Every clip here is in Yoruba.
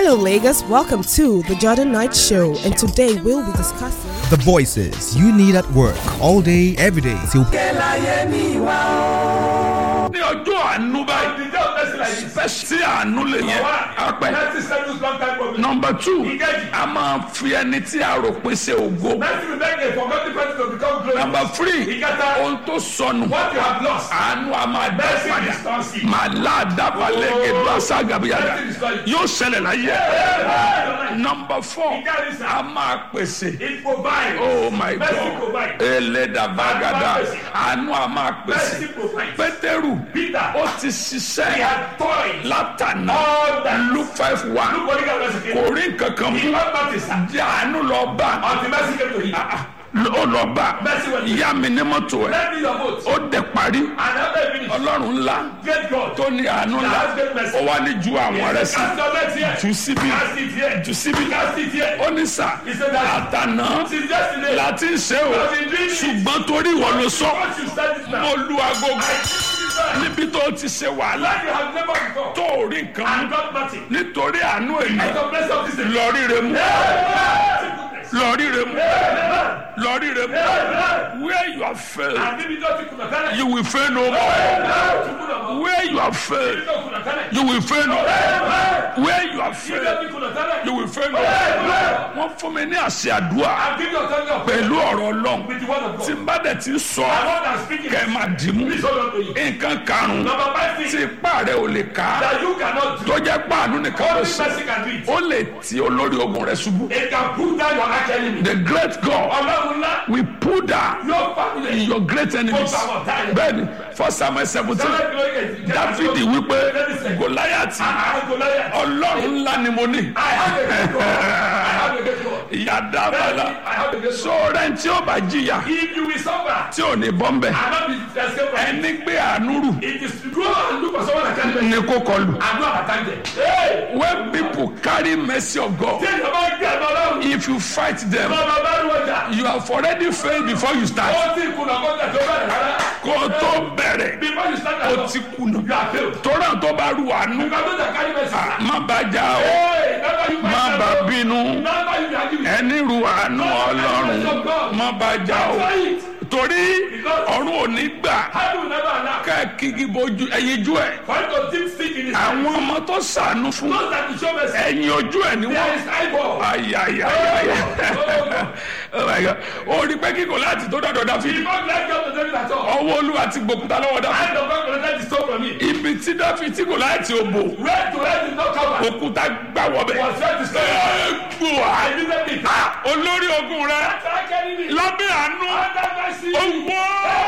Hello, Lagos. Welcome to the Jordan Knight Show, and today we'll be discussing. The voices you need at work all day, every day till ní ọjọ́ àánú báyìí fẹ́ sí àánú lè yẹ apẹ́. nọmba two a máa fi ẹni tí a rò pé ṣe ògo. nọmba three ohun tó sọnù àánú a máa dá padà máa láàdáfà lẹ́gẹ̀ẹ́ tó aṣá gàbíyàgà yóò ṣẹlẹ̀ láyé. nọmba four a máa pèsè oh my god elédàbàgàdà àánú a máa pèsè pétérù ó ti ṣiṣẹ́ látànà luke five one kò rí nǹkan kan mú jẹ́ àánú lọ bá ó lọ bá ìyá mi ní mọ́tò ẹ̀ ó dẹ̀ parí ọlọ́run ńlá tó ní àánú ńlá ó wá ní ju àwọn rẹ̀ sí jù síbi jù síbi ó ní sà àtànà láti ń ṣe o ṣùgbọ́n torí ìwọ ló sọ mo lu agogo níbi tó ti ṣe wàhálà tó ò rí nǹkan mú nítorí àánú ènìyàn lọ ríre mú lọ ríre mú lọ ríre mú where you have failed you will fail no more where you have failed you will fail no more where you have failed you will fail no more wọ́n fún mi ní àṣẹ àdúrà pẹ̀lú ọ̀rọ̀ ọlọ́run tí n bá dẹ̀ ti sọ kẹ́ ẹ máa dì mú nǹkan karùn-ún tí ipá rẹ̀ ò lè ká tó jẹ́ pàánù nìkan ló sọ ó lè ti olórí ogun rẹ̀ ṣubú. the great God will put down in your great enemies. bẹ́ẹ̀ni first samuel seventeen dáfídì wípé gòláyàtì ọlọ́run ńlá ni mo ní. ìyá dábàlà sọ̀rọ̀ tí ó bá jìyà tí ò ní bọ́m̀bẹ̀ ẹni gbé àánú rù ní kó kọlù. when people carry mercy of God if you fight them you have already failed before you start. kó o tó bẹ̀rẹ̀ o ti kùnà tóra tó bá ru àánú má bá jà o má bá bínú ẹni ru àánú ọlọ́run má bá jà o torí ọ̀run ò ní gbà ká kíkí bojú ẹyinjú ẹ̀ àwọn ọmọ tó sànú fún ẹ̀yìn ojú ẹ̀ ni wọ́n ayayaya oh my god ó rí pé kíkọ láti tó dọ̀dọ̀ dáfídì ọwọ́ olúwa ti gbòkúta lọ́wọ́ dáfídì ibi tí dáfídì kò láti òbò òkúta gbà wọ́bẹ̀ gbòà olórí ogun rẹ lábẹ́ àánú owó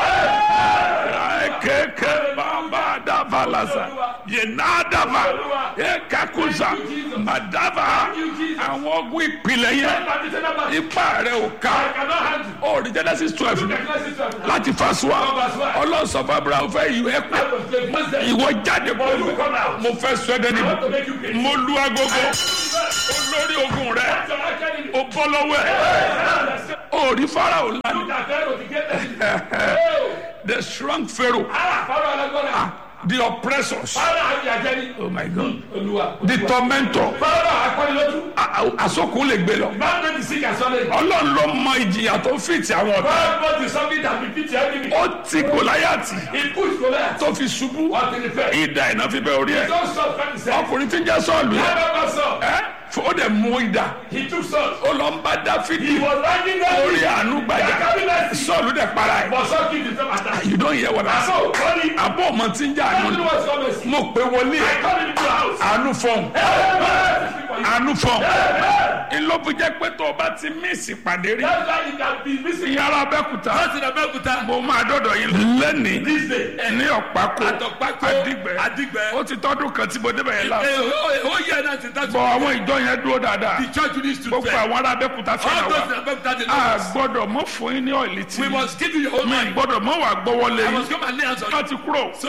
kẹ̀kẹ́ bàbá dàbà lásà yẹnà dàbà kakusa madaba àwọn ogun ìpìlẹ̀ yẹn ipa rẹ̀ ò ká ó rí genesis twelve láti fasuwa ọlọ́sọ̀fà abraham fẹ́ yí ẹ kú ìwọ jáde pẹ̀lú mo fẹ́ sọ ẹ́ dẹ́ni mo lu agogo olórí ogun rẹ̀ o bọ́ lọ́wọ́ ẹ̀ ó rí farao lánàá the strong pharaoh the oppressors oh my god the tormentor asokun lè gbé lọ ọlọ́run ló mọ ìjìyà tó fìtì àwọn ọ̀tá ó ti gòláyàtì tó fi ṣubú ìdá iná fi bẹ orí ẹ ọkùnrin tí ń jẹ́ sọ́ọ̀lù yẹn ó dẹ̀ mú ìdá ó lọ ń bá dáfídì orí àánú gbàjà sọ́ọ̀lù dẹ̀ para ẹ̀ you don't hear what I say àbọ̀ ọmọ tí ń jà àánú mo pé wọlé àánú fọ́ọ̀n àánú fọ́ọ̀n ìlọ́bù jẹ́ pé tó o bá ti mísì pàdé rí ìyára abẹ́kúta mo máa dọ́dọ̀ yín lẹ́nìí ní ọ̀pákó àdìgbẹ́ ó ti tọ́dún kan tí mo débẹ̀ yẹn láàbù bọ̀ àwọn ìjọ yẹn dúró dáadáa gbogbo àwọn ará abẹ́kúta fẹ́ràn wa a gbọ́dọ̀ mọ́ fún yín ní ọ̀ìlì tí mi gbọ́dọ̀ mọ́ wà gbọ́wọ́lé yín wọ́n ti kúrò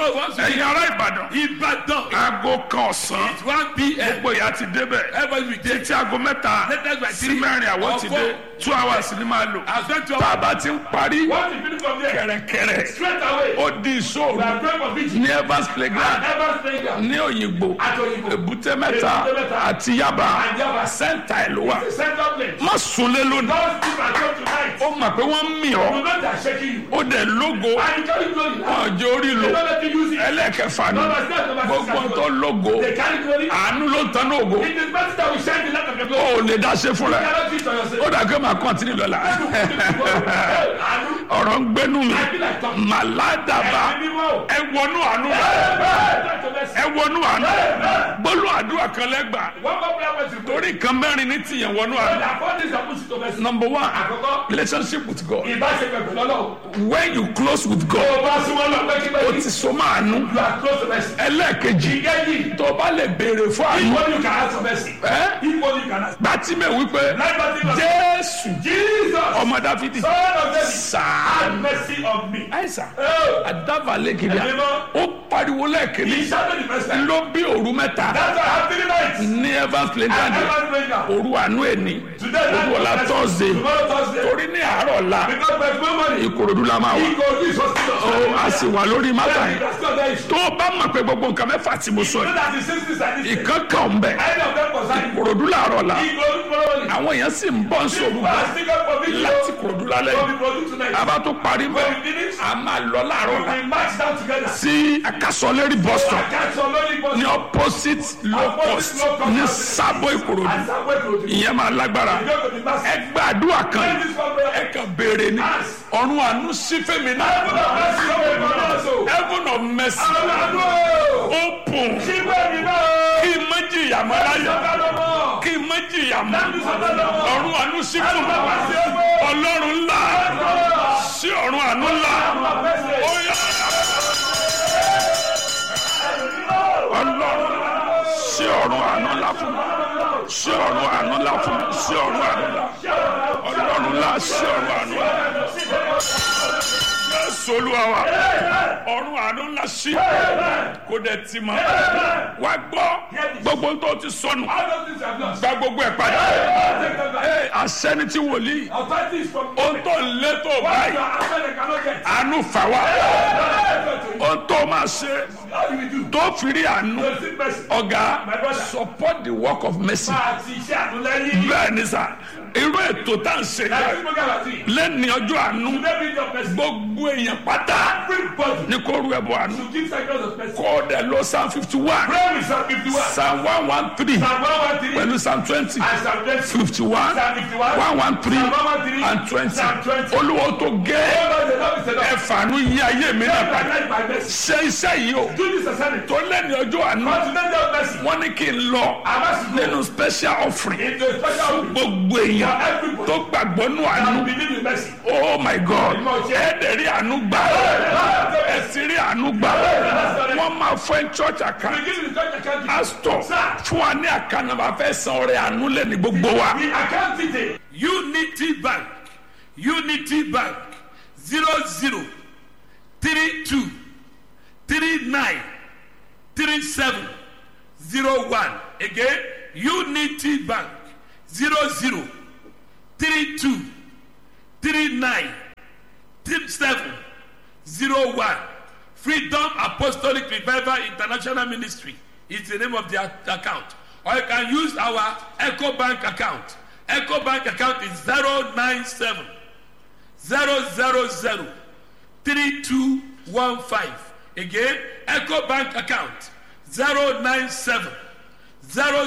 So once you ẹ̀yin ará ìbàdàn Ibadan, aago kan ọ̀sán it's 1 p.m. gbogbo ìyá ti débẹ̀ Everybody will take títí aago mẹ́ta Latest by sí three mẹ́rin àwọn or ti four. dé two hours ni máa lò I spent two tá a hours. bá ti ń parí What you finish from there? kẹ̀rẹ̀kẹ̀rẹ̀ Straight away. ó di ìṣòro We are praying for victory. ní evans playground Never stranger. ní òyìnbó At Oyingbo. èbúté mẹ́ta Èbúté mẹ́ta. àti yaba And Yaba. sẹ́ńtà ẹ̀ ló wà The central place. má sunlé lónìí Don't sleep at home tonight. ó mọ̀ pé wọ́n ń mì ọ́ You know they are shaking you. ó dẹ̀ lógo And you carry glory now. ọjọ́ orí They lò don't let you use it. ẹlẹ́kẹfà ni Number six, number six, gbogbo number tó lógo They carry glory. àánú ló ń tan ní ògo It is better that we shine the light of the ó glory. ò lè dá ṣe fúnra You ẹ̀ cannot do it on yourself. ó dà pé màá kọ́ntínì lọ́la Àánú. ọ̀rọ̀ ń gbénú mi I feel like talking. màládàbà Ẹ̀mí mímọ́. ẹ wọnú àánú rẹ ẹ wọnú àánú gbólú àdúrà kan lẹ́gbàá One more prayer point to pray. torí nǹkan mẹ́rin ní tìyẹn wọnú àánú. The four things are put to mercy. number one Àkọ́kọ́, relationship with God ìbáṣepọ̀ pẹ̀lú Ọlọ́run. when you close with Tó God o bá súnmọ́ lọ o pẹ́kípẹ́kí, ti so máa nú you are close to mercy. ẹlẹ́ẹ̀kejì Ìkejì, tó o bá lè béèrè fún àánú equal you can ask for mercy. ẹ Equal you can ask. gbàtímẹ̀ wípé Like Bartimaeus. jésù Jesus, ọmọ dáfídì son of David, sàánú have mercy on me. àìsàn Oh, àdàbàlẹ̀ kìlíà Ẹ̀mí mọ́. ó pariwo lẹ́ẹ̀kìlí he shouted the first time. ló bí òru mẹ́ta That's why I have three nights. ní evans I playground never pray now. òru àánú ẹni Today, òru ọ̀la night of thursday mercy. Tomorrow, Thursday. torí ní àárọ̀ ọ̀la Because by tomorrow morning, ìkòròdú la máa wà he go do his hospital. ó a sì wà lórí mátà Then yẹn that's not the issue. tó o bá mọ̀ pé gbogbo nǹkan mẹ́fà tí mo sọ You know yìí that the sisters are this. ìkan kan ń bẹ̀ Any of them concern you. ìkòròdú làárọ̀ la He go do tomorrow morning. àwọn èèyàn sì ń bọ̀ ń sòrò People are still going for video. láti ìkòròdú lálẹ́ What yìí we produce tonight. a bá tó parí bẹ́ẹ̀ When we finish, a máa lọ láàárọ̀ la we march down together. sí akasọ̀lérí bus stop I catch some lonely bus. ní opposite low cost ní sábò ìkòròdú And some way to the ìyẹn máa lágbára You go to the master. ẹ gbàdúrà kan Pray yìí this one prayer. ẹ kàn béèrè ni ọ̀run àánú sí fèmí náà Heaven of mercy, open for us, oh. heaven of mercy Àwọn àdúrà. open Ṣígbẹ́ mi náà. kí n má jìyà mọ́ láyé Sọ́kà lọ́mọ. kí n má jìyà mọ́ Dábì sọ́kà lọ́mọ. ọ̀run àánú sí fún mi Bàbá sí ọgbẹ́. ọlọ́run ńlá sí ọ̀run àánú ńlá ó yá ọlọ́run sí ọ̀run àánú ńlá fún mi sí ọ̀run àánú ńlá fún mi sí ọ̀run àánú ńlá ọlọ́run ńlá sí ọ̀run àánú ńlá Jésù Olúwa wa ọ̀run àánú ńlá sí kó dẹ̀ ti mọ́ wá gbọ́ gbogbo tó ti sọnù All those things are lost. gba gbogbo ẹ̀ padà Take them back. Ee, asẹ́ni tí wòlíì Authority is from ohun tó ń lé tó What báyìí you are after they cannot get. àánú fà wá How ohun tó máa ṣe do we do? tó fi rí àánú To seek mercy. ọ̀gá My brother. support the work of mercy Máa ti iṣẹ́ àtúnlẹ́yìn. bẹ́ẹ̀ ni sà irú ètò tá à ń ṣe Láti yẹn fún Gàlá tí. lẹ́ni ọjọ́ àánú Today be your mercy. gbogbo èèyàn pátá Everybody ní kó rú ẹbọ àánú to give sacrifice of mercy. kó o dẹ̀ lọ psalm fifty one Pray with Psalm 51. psalm one one three Psalm 113. pẹ̀lú psalm twenty And Psalm 20. fifty one Psalm 51. one one three Psalm 113. and twenty Psalm 20. olúwo tó gé Oh, Lord, the Lord is enough. ẹ̀fàánú yí ayé mi náà padà Sacrifice my mercy. ṣe iṣẹ́ yìí o Do this assignment. tó lẹ́ni ọjọ́ àánú But today be your mercy. wọ́n ní kí n lọ I must go nínú special offering into a special week. gbogbo èèyàn For everybody. tó gbàgbọ́ nù àánú And believe in mercy. oh my god ẹ̀ẹ́dẹ̀ rí àánú gbà ẹ̀ sì rí àánú gbà wọ́n máa fẹ́ church account Begin with church account. pastor fún wa ní àkànnàmà fẹ́ san ọrẹ àánú lẹ́ni gbogbo wa. The account detail. Unity Bank, Unity Bank, zero zero three two three nine three seven zero one. Again, Unity Bank, zero zero three two three nine three seven zero one. Freedom Apostolic Revival International Ministry is the name of the a- account. Or you can use our Echo Bank account. Echo Bank account is 097 000 3215. Again, Echo Bank account 097 000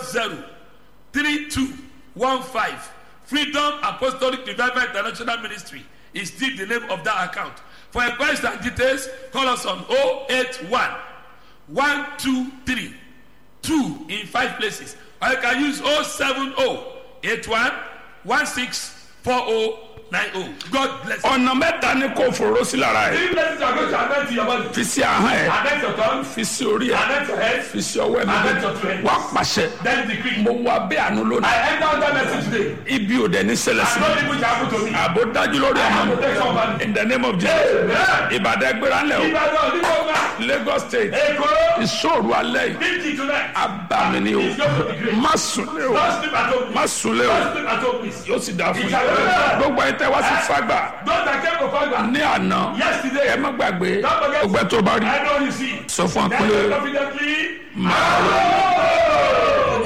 3215. Freedom Apostolic Revival International Ministry is still the name of that account. For inquiries and details, call us on 081 123 2 in five places. Or you can use 070 81 16 40 nine oh God bless you. ọ̀nà mẹ́ta ni kò fòró sí lára ẹ̀ Three places you are going to anoint your body. fi sí ahọ́n ẹ̀ Anoint your tongue. fi sí orí ẹ̀ Anoint your head. fi sí ọwọ́ ẹ̀ Anoint your two méjèèjì hands. wá pàṣẹ Then decree. mo wà bẹ́ẹ̀ àánú lónìí I enter under mercy today. ibi ò dẹ̀ ní ṣẹlẹ̀ sí And mi no evil shall happen to me. àbò dájú lórí ọmọ mi Protection man. in the name of Jesus ìbàdàn gbéra ńlẹ̀ o Ìbàdàn ní gbogbo Lagos state Èkó. ìṣòro alẹ́ yìí Fifty tonight. abàmì ni o It's going to be great. má sùn lé o Don't sleep at home. má sùn lé o Don't sleep at home, please. yóò sì dáa fún Ìjà yín lórí. gbogbo ẹ̀ tẹ́ wá sí fagbà Those that came to Fagba. ní àná Yesterday. ẹ má gbàgbé Don't forget. ọgbẹ́ tó bá rí I know you see. sọ fún wa Then pé you confidently. máa rọ.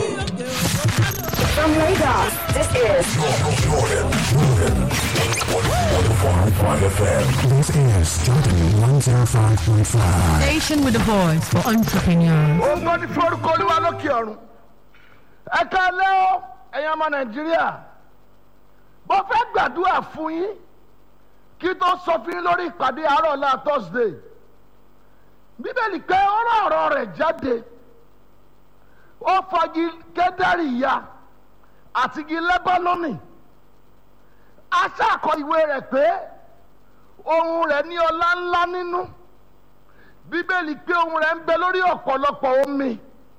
From Lagos, this is This is Jordan 105.5. Station with a voice for entrepreneurs. ògo ní forúkọ olúwa lókè ọ̀run ẹ káalẹ́ o ẹ̀yin ọmọ nàìjíríà mo fẹ́ gbàdúrà fún yín kí tó sọ fún yín lórí ìpàdé àárọ̀ ọ̀la thursday bíbélì pé ọ̀rọ̀ ọ̀rọ̀ rẹ̀ jáde ó fagi kẹ́dárì ya àtìgì lẹ́bánọ́nì aṣáàkọ ìwé rẹ̀ pé ohun rẹ̀ ní ọlá ńlá nínú bíbélì pé ohun rẹ̀ ń bẹ lórí ọ̀pọ̀lọpọ̀ omi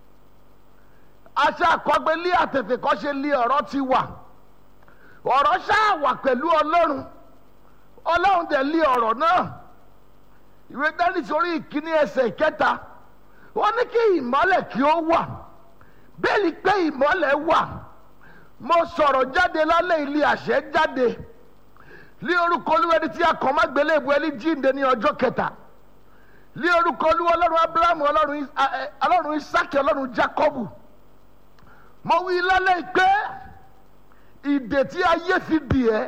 aṣọ àkọgbé lé àtètè kọ́ ṣe lé ọ̀rọ̀ ti wà ọ̀rọ̀ ṣáà wà pẹ̀lú ọlọ́run ọlọ́run dẹ̀ lé ọ̀rọ̀ náà ìwé dání sórí ìkíní ẹsẹ̀ ìkẹta ó ní kí ìmọ́lẹ̀ kí ó wà bẹ́ẹ̀ni pé ìmọ́lẹ̀ wà mo sọ̀rọ̀ jáde lálẹ́ ilé àṣẹ jáde lé orúkọ olúwẹ̀ni tí a kàn má gbélé ìbú ẹni jíǹde ní ọjọ́ kẹta lé orúkọ olúwa ọlọ́run abrahamu ọlọ́run Is- a- ẹ, ọlọ́run isaki ọlọ́run jacobu mo wí lálẹ́ pé ìdè tí ayé fi dì ẹ́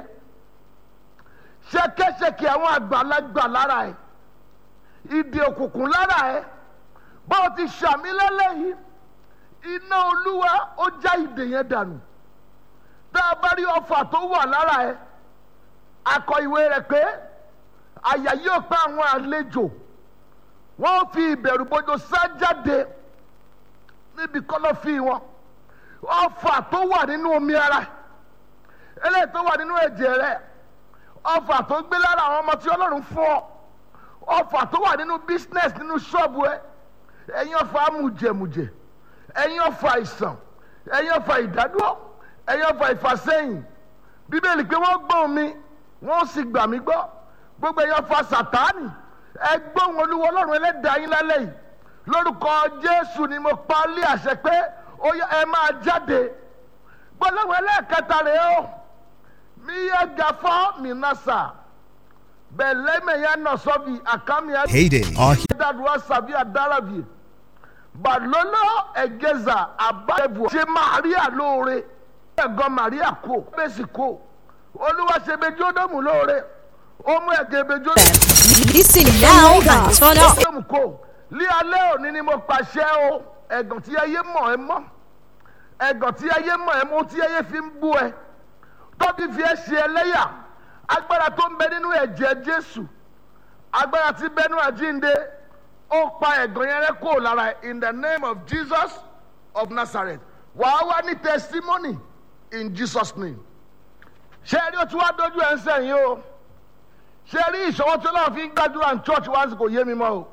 ṣẹkẹṣẹkẹ àwọn àgbàlagbà lára ẹ̀ ìdè òkùnkùn lára ẹ̀ bó o ti ṣàmì lálẹ́ yìí iná olúwa ó já ìdè yẹn dànù tá a bá rí ọfà tó wà lára ẹ̀ akọ ìwé rẹ̀ pé àyà yóò pa àwọn àlejò wọ́n fi ìbẹ̀rù bójú sá jáde níbi kọ́lọ́fì wọn ọfà tó wà nínú omi ara eléyìí tó wà nínú ẹ̀jẹ̀ rẹ̀ ọfà tó gbé lára àwọn ọmọ tí ọlọ́run fún ọ ọfà tó wà nínú business nínú ṣọ́ọ̀bù ẹ ẹ̀yin ọfà amújẹmújẹ ẹ̀yin ọfà ìsàn ẹ̀yin ọfà ìdádúró ẹ̀yin ọfà ìfàsẹ́yìn bíbélì pé wọ́n gbọ́n mi wọ́n sì gbà mí gbọ́ gbogbo ẹ̀yin ọfà sàtáànì ẹgbọ́n olúwa ọlọ́run ẹlẹ́dàá yín lálẹ́ yìí lórúkọ jésù ni mo pa á lé àṣẹ pé ó yá ẹ máa jáde gbọ́dọ̀wọ́ ẹlẹ́ẹ̀kẹta rèé o mi yẹ gafọ́ mi nasa bẹ̀lẹ́mẹ̀ yẹn nọ sọ́bi àkàmì ẹ̀ Heyday. Our dàdúrà sàbí àdárabì balolo ẹgẹza abáyẹbù ṣe maria lóore ẹ̀gọ́ maria kò bẹ́sì kò olúwa ṣe bẹjọ́ ódòmù lóore ó mú ẹ̀gẹ́ bẹjọ́ Listen now and turn up. ódòmù kò lé alẹ́ òní ni mo pàṣẹ o ẹ̀gàn tí ayé mọ̀ ẹ́ mọ́ ẹ̀gàn tí ayé mọ̀ ẹ́ mọ́ tí ayé fi ń bú ẹ tọ́bi fi ẹ́ ṣe ẹlẹ́yà agbára tó ń bẹ nínú ẹ̀jẹ̀ jésù agbára tí bẹnu àjínde ó pa ẹ̀gàn yẹn rẹ́ kúrò lára ẹ̀ in the name of jesus of nazareth wàá wá ní testimony in jesus name ṣé ẹ rí o tí wàá dojú ẹ̀ ń sẹ́yìn o ṣé ẹ rí ìṣọwọ́ tí ọlọ́run fi ń gbàdúrà ní church wá sí kò yé mi mọ́ o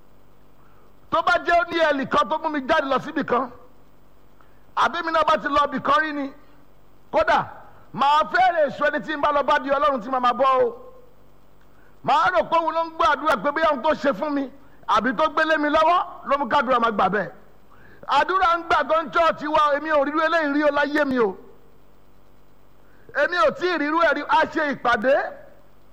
tó bá jẹ́ ó ní ẹ̀lì kan tó mú mi jáde lọ síbì kan àbí mi náà bá ti lọ ibì kan rí ni kódà màá fẹ́rẹ̀ èso ẹni tí ń bá lọ bá di ọlọ́run tí màá máa bọ́ o màá rò pé òun ló ń gbọ́ àdúrà pé bóyá òun tó ṣe fún mi àbí tó gbélé mi lọ́wọ́ ló mú kádùrà máa gbà bẹ́ẹ̀ àdúrà ń gbà gan chọ́ọ̀chì wa èmi ò rírú eléyìí rí o láyé mi o èmi ò tí ì rírú ẹ̀ rí a ṣe ìpàdé